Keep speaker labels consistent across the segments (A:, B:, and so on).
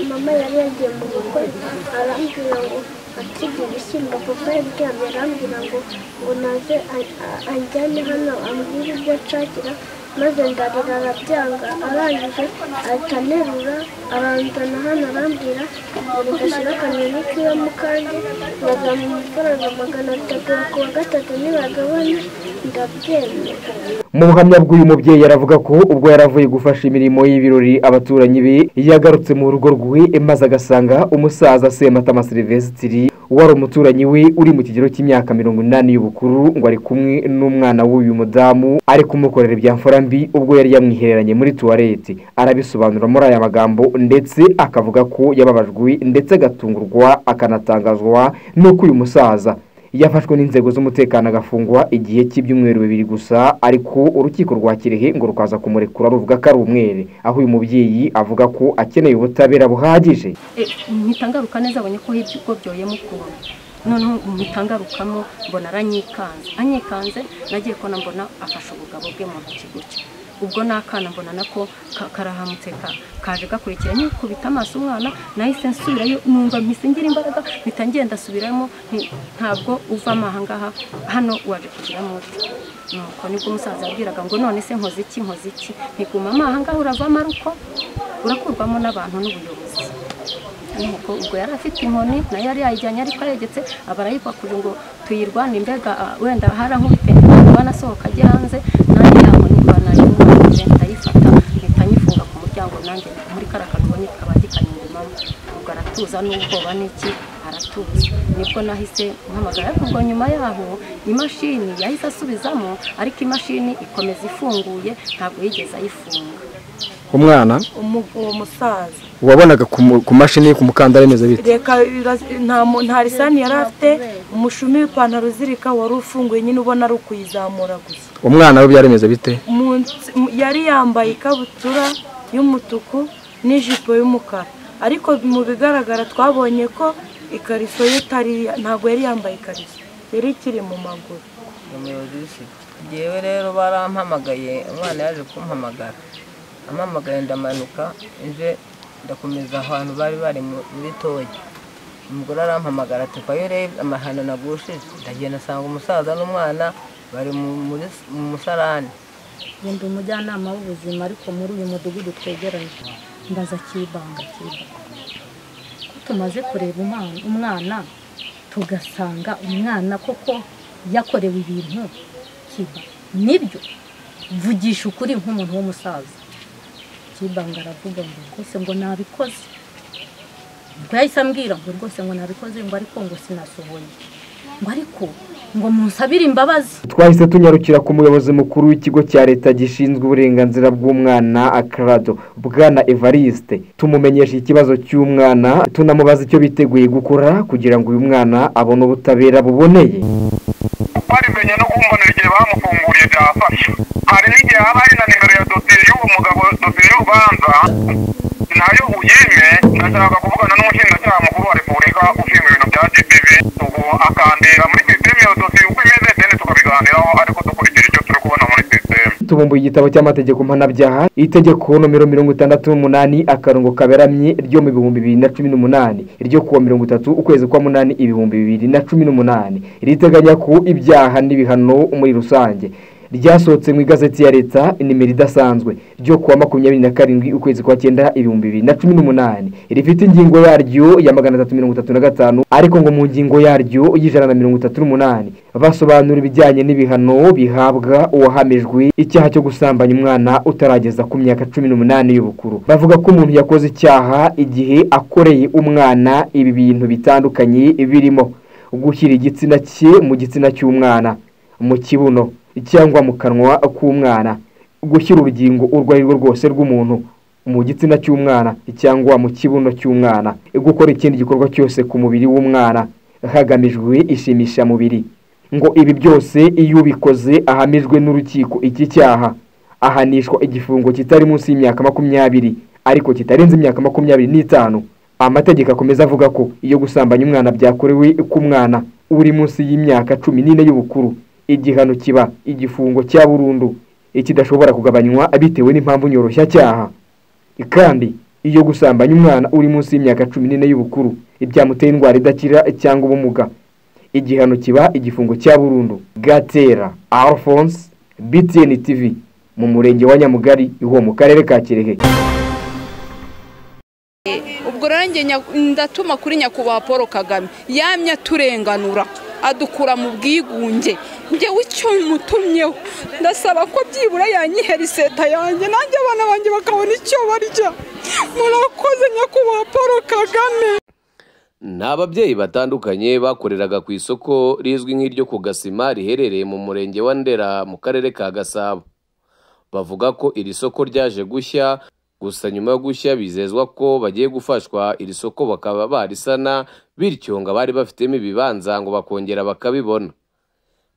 A: mama yari yagiye mu bukwe arambwira ngo akirya ibishyimbo kuko yaryamye arambwira ngo ngo naze a- a- anjyane hano ambwire ibyo nshakira maze ndarira arabyanga arangije ahita anerura aranzana hano arambwira ngo gashyira akanyoni kiwe mu kandi nkazamuha amafaranga magana atatu ku wa gatatu nibagabane ndabyemera
B: mu buhamya bw'uyu mubyeyi aravuga ko ubwo yaravuye gufasha imirimo y'ibirori abaturanyi be yagarutse mu rugo rwe maze agasanga umusaza sematama silivesitiri wari umuturanyi we uri mu kigero cy'imyaka mirongo inani y'ubukuru ngo ari kumwe n'umwana w'uyu mudamu ari kumukorera ibya mfura mbi ubwo yari yamwihereranye muri tuwarete arabisobanura muri aya magambo ndetse akavuga ko yababajwe ndetse agatungurwa akanatangazwa n'uko uyu musaza yafashwe n'inzego z'umutekano agafungwa igihe cy'ibyumweru bibiri gusa ariko urukiko rwa kirehe ngo rukaza kumurekura ruvuga ko ari umwere aho uyu mubyeyi avuga ko akeneye ubutabera buhagije
C: mpita ngaruka neza abonye ko hibyo ubwobyoye mukuru noneho mpita ngarukamo mbona aranyikanze anyikanze nagiye kubona mbona afashe ubugabo bwe mu ntoki gutya ubwo n'akana mbona nako ka- karahamutse ka- kaje gakurikira nyikubita amaso umwana nahise nsubirayo numva mpise ngira imbaraga mpita ngenda asubiramo nti, ntabwo uvamo aha ngaha hano waje kugiramo ute nuko nibwo umusaza yabwiraga ngo none se nkoze iki nkoze iki ntigumamo aha ngaha uravamo ari uko urakurwamo n'abantu n'ubuyobozi nuko ubwo yari afite inkoni nayo yari yayijyanye ariko yegetse abarayipakurira ngo tuyirwane mbega ah, wenda hari aho ubitenge umwana asohoka ajye hanze nanjye yankoni kwa nayimuje ndayifata mpita nyifunga ku muryango nanjye muri kara kabonye kaba gikanyungumamo ubwo aratuza n'ubwoba n'iki aratuza nibwo nahise mpamagara ariko ubwo nyuma yaho imashini yahise asubizamo ariko imashini ikomeza ifunguye ntabwo yigeze ayifunga
D: umwana
E: umu- uwo musaza
D: wabonaga ku mu- ku mashini ku mukandara imeze bite
E: reka ira- nta mu- nta risani yari afite umushumi w'ipantaro uzirika wari ufunguye nyine ubona ari ukuyizamura gusa
D: umwana we byari bimeze bite
E: Munsi- mu- yari yambaye ikabutura y'umutuku n'ijipo y'umukara ariko mu bigaragara twabonye ko ikariso ye itari ntabwo yari yambaye ikariso yari ikiri mu maguru
F: umuyobozi w'isuku ngewe rero barampamagaye umwana yaje kumpamagara ampamagaye ndamanuka nje ndakomeza ahantu bari bari mu- muri toyi umugore arampamagara ati "Papa, iyo urebye amahano nagushije ndagenda asanga umusaza n'umwana bari mu- muri s- mu musarani
G: njye ndi umujyanama w'ubuzima ariko muri uyu mudugudu twegeranye ndaza kibanga kibanga ko tumaze kureba umwana umwana tugasanga umwana koko yakorewe ibintu kiba nibyo mvugisha ukuri nk'umuntu w'umusaza kibanga aravuga ngo rwose ngo nabikoze ubwo yahise ambwira ngo rwose ngo nabikoze ngo ariko ngo sinasohoye ngo ariko ngo munsabire imbabazi
B: twahise tunyarukira ku muyobozi mukuru w'ikigo cya leta gishinzwe uburenganzira bw'umwana akarado bwana evariste tumumenyesha ikibazo cy'umwana tunamubaza icyo biteguye gukora kugira ngo uyu mwana abone ubutabera buboneye
H: barimenye no kumbonera igihe bamufunguye byafashe hari n'igihe haba hari na nimero ya dosiye y'uwo mugabo dosiye y'urubanza nayo uyime ndashaka kuvugana n'umushinjacyaha mukuru wa repubulika ushinzwe ibintu bya gpv ubu akandira muri sisiteme iyo dosiye uko imeze deni tukabiganiraho ariko dukurikije icyo turi kubona muri sisiteme
B: tubumbuye igitabo cy'amategeko mpanabyaha itegeko nomero mirongo itandatu n'umunani akarongo kaberamye ryo mu bihumbi bibiri na cumi n'umunani ryo kuwa mirongo itatu ukwezi kwa munani ibihumbi bibiri na cumi n'umunani riteganya ko ibyaha n'ibihano muri rusange ryasohotse mu igazeti ya leta nimero idasanzwe ryo kuwa makumyabiri na karindwi ukwezi kwa cyenda ibihumbi bibiri na cumi n'umunani rifite ingingo yaryo ya magana atatu mirongo itatu na gatanu ariko ngo mu ngingo yaryo y'ijana na mirongo itatu n'umunani basobanura ibijyanye n'ibihano bihabwa uwahamijwe icyaha cyo gusambanya umwana utarageza ku myaka cumi n'umunani y'ubukuru bavuga ko umuntu yakoze icyaha igihe akoreye umwana ibi bintu bitandukanye birimo gushyira igitsina cye mu gitsina cy'umwana mu kibuno cyangwa mu kanwa k'umwana gushyira urugingo urwo ari rwo rwose rw'umuntu mu gitsina cy'umwana cyangwa mu kibuno cy'umwana gukora ikindi gikorwa cyose ku mubiri w'umwana hagamijwe ishimishamubiri ngo ibi byose iyo ubikoze ahamijwe n'urukiko iki cyaha ahanishwa igifungo kitari munsi y'imyaka makumyabiri ariko kitarenze imyaka makumyabiri n'itanu amategeko akomeza avuga ko iyo gusambanya umwana byakorewe ku mwana uri munsi y'imyaka cumi n'ine y'ubukuru igihano kiba igifungo cya burundu ikidashobora kugabanywa bitewe n'impamvu nyoroshya cyaha kandi iyo gusambanya umwana uri munsi y'imyaka cumi n'ine y'ubukuru ibyamuteye indwara idakira cyangwa ubumuga igihano kiba igifungo cya burundu gatera alphonse btn tv mu murenge wa nyamugari iwo mu karere ka kirehe
I: ubwo rero njye nya- ndatuma kuri nyakubahwa paul kagame yamye aturenganura adukura mu bwigunge njyewe icyo mutumyeho ndasaba ko byibura yanyihera iseta yanjye nanjye abana banjye bakabona icyo barya murakoze nyakubahwa paul kagame
J: ni ababyeyi batandukanye bakoreraga ku isoko rizwi nk'iryo ku gasima riherereye mu murenge wa ndera mu karere ka gasabo bavuga ko iri soko ryaje gushya gusa nyuma yo gushya bizezwa ko bagiye gufashwa iri soko bakaba barisana bityo ngo abari bafitemo ibibanza ngo bakongera bakabibona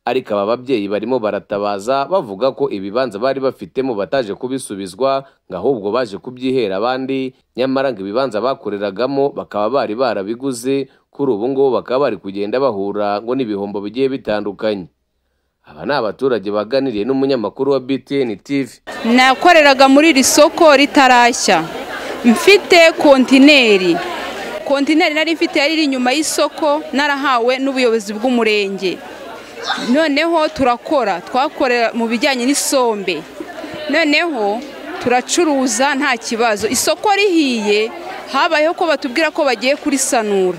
J: ariko aba babyeyi barimo baratabaza bavuga ko ibibanza bari bafitemo bataje kubisubizwa ngo ahubwo baje kubyihera abandi nyamara ngo ibibanza bakoreragamo bakaba bari barabiguze kuri ubu ngubu bakaba bari kugenda bahura ngo n'ibihombo bigiye bitandukanye aba ni abaturage baganiriye n'umunyamakuru wa btn tv
I: nakoreraga muri iri soko ritarashya mfite kontineri kontineri nari mfite yari iri inyuma y'isoko narahawe n'ubuyobozi bw'umurenge noneho turakora twakorera mu bijyanye n'isombe noneho turacuruza nta kibazo isoko rihiye habayeho ko batubwira ko bagiye kurisanura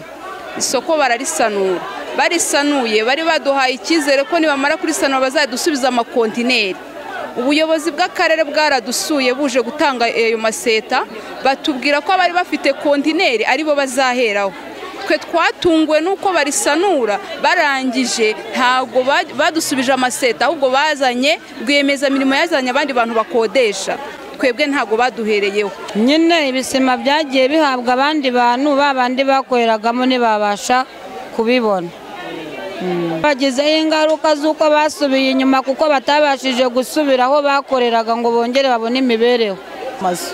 I: isoko bararisanura barisanuye bari baduhaye icyizere ko nibamara kurisanura bazadusubiza amakontineri ubuyobozi bw'akarere bwaradusuye buje gutanga ayo maseta batubwira ko abari bafite kontineri aribo bazaheraho twe twatunguwe n'uko barisanura barangije ntabwo ba- badusubije amaseta ahubwo bazanye rwiyemezamirimo yazanye abandi bantu bakodesha twebwe ntabwo baduhereyeho
K: nyine ibisima byagiye bihabwa abandi bantu ba bandi bakoreragamo ntibabasha kubibona bagizeho ingaruka z'uko basubiye inyuma kuko batabashije gusubira aho bakoreraga ngo bongere babone imibereho
L: amazu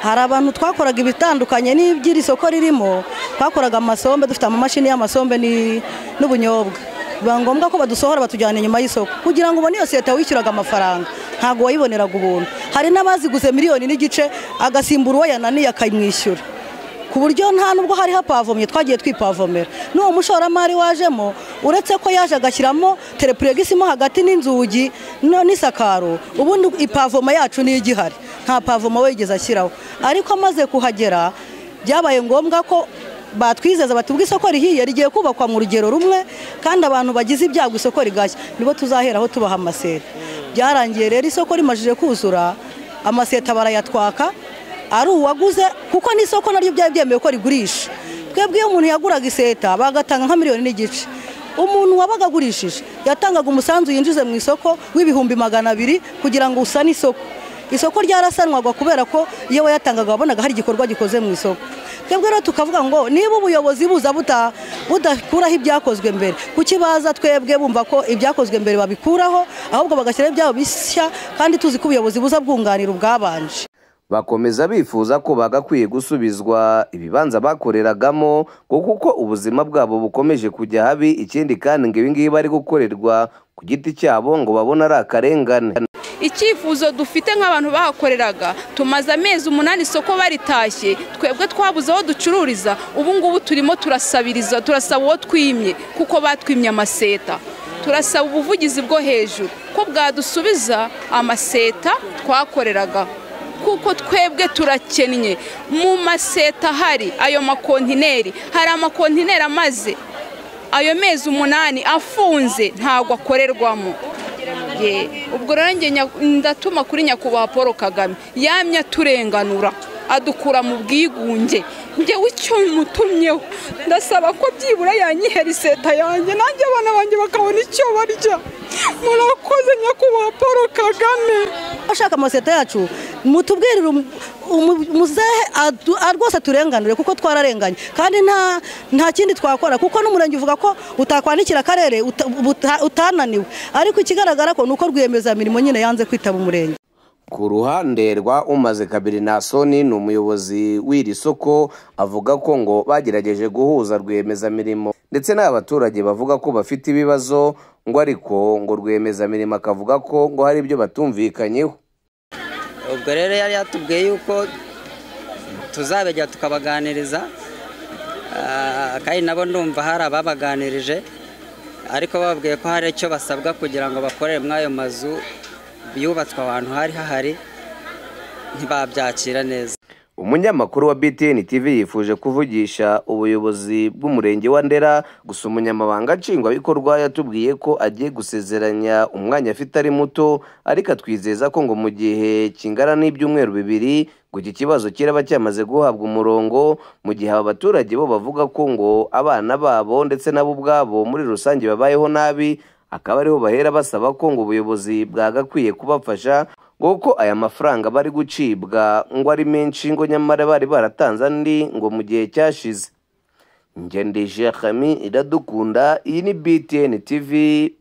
L: hari abantu twakoraga ibitandukanye n'iby'iri soko ririmo twakoraga amasombe dufite amamashini y'amasombe ni- n'ubunyobwa biba ngombwa ko badusohora batujyana inyuma y'isoko kugira ngo ubone iyo seta wishyuraga amafaranga ntabwo wayiboneraga ubuntu hari n'abaziguze miliyoni n'igice agasimbura uwo yananiye akamwishyura ku buryo nta nubwo hari hapavomye twagiye twipavomera n'uwo mushoramari wajemo uretse ko yaje agashyiramo telepuregisi mo hagati n'inzugi no- n'isakaro ubundi ipavoma yacu niyo igihari nta pavoma we yigeze ashyiraho ariko amaze kuhagera byabaye ngombwa ko batwizeza batubwa isoko rihiye rigiye kubakwa mu rugero rumwe kandi abantu bagize ibyago isoko rigashya nibo tuzaheraho tubaha amaseri byarangiye rero isoko rimajije kuzura amaseta barayatwaka ari uwaguze kuko n'isoko naryo byari byemewe ko rigurisha twebwe iyo umuntu yaguraga iseta bagatanga nka miliyoni n'igice umuntu wabaga agurishije yatangaga umusanzu yinjize mu isoko w'ibihumbi magana abiri kugira ngo usane isoko isoko ryarasanwaga kubera ko iyo wayatangaga wabonaga hari igikorwa gikoze mu isoko twebwe rero tukavuga ngo niba ubuyobozi buza buta- budakuraho ibyakozwe mbere kuki baza twebwe bumva ko ibyakozwe mbere babikuraho ahubwo bagashyiraho ibyabo bishya kandi tuzi ko ubuyobozi buza bwunganira ubwabanje
J: bakomeza bifuza ko bagakwiye gusubizwa ibibanza bakoreragamo ngo kuko ubuzima bwabo bukomeje kujya habi ikindi kandi ngo ibi ngibi bari gukorerwa ku giti cyabo ngo babone ari akarengane
I: icyifuzo dufite nk'abantu bahakoreraga tumaze amezi umunani isoko baritashye twebwe twabuze aho ducururiza ubu ngubu turimo turasabiriza turasaba uwo twimye kuko batwimye amaseta turasaba ubuvugizi bwo hejuru ko bwadusubiza amaseta twakoreraga kuko twebwe turakennye mu maseta hari ayo makontineri hari amakontineri amaze ayo mezi umunani afunze ntabwo akorerwamo Ye, ubwo rero njye nya- ndatuma kuri nyakubahwa paul kagame yamye aturenganura adukura mu bwigunge njyewe icyo mutumyeho ndasaba ko byibura yanyihera iseta yanjye nanjye abana banjye bakabona icyo barya murakoze nyakubahwa paul kagame
L: abashaka amaseta yacu mutubwirire umu- umu- muzehe adu- a- rwose turenganure kuko twararenganye kandi nta nta kindi twakora kuko n'umurenge uvuga ko utakwandikira akarere uta- buta- utananiwe ariko ikigaragara ko ni uko rwiyemezamirimo nyine yanze kwitaba umurenge
J: ku ruhande rwa umaze kabiri nasoni ni umuyobozi w'iri soko avuga ko ngo bagerageje guhuza rwiyemezamirimo ndetse n'abaturage bavuga ko bafite ibibazo ngo ariko ngo rwiyemezamirimo akavuga ko ngo hari ibyo batumvikanyeho
M: ubwo rero yari yatubwiye yuko tuzabegera tukabaganiriza Ah, kandi nabo ndumva hari ababaganirije ariko bababwiye ko hari icyo basabwa kugira ngo bakorere muri ayo mazu yubatswe ahantu hari hahari ntibabyakira neza
J: umunyamakuru wa btn tv yifuje kuvugisha ubuyobozi bw'umurenge wa ndera gusa umunyamabanga nshingwabikorwa yatubwiye ko agiye gusezeranya umwanya afite ari muto ariko atwizeza ko ngo mu gihe kingana n'ibyumweru bibiri ngo iki kibazo kiraba cyamaze guhabwa umurongo mu gihe aba baturage bo bavuga ko ngo abana babo ndetse nabo ubwabo muri rusange babayeho nabi akaba ariho bahera basaba ko ngo ubuyobozi bwagakwiye kubafasha ngo ko aya mafaranga bari gucibwa ngo ari menshi ngo nyamara bari baratanze andi ngo mu gihe cyashize ngendeshe kami iradukunda iyi ni btn tv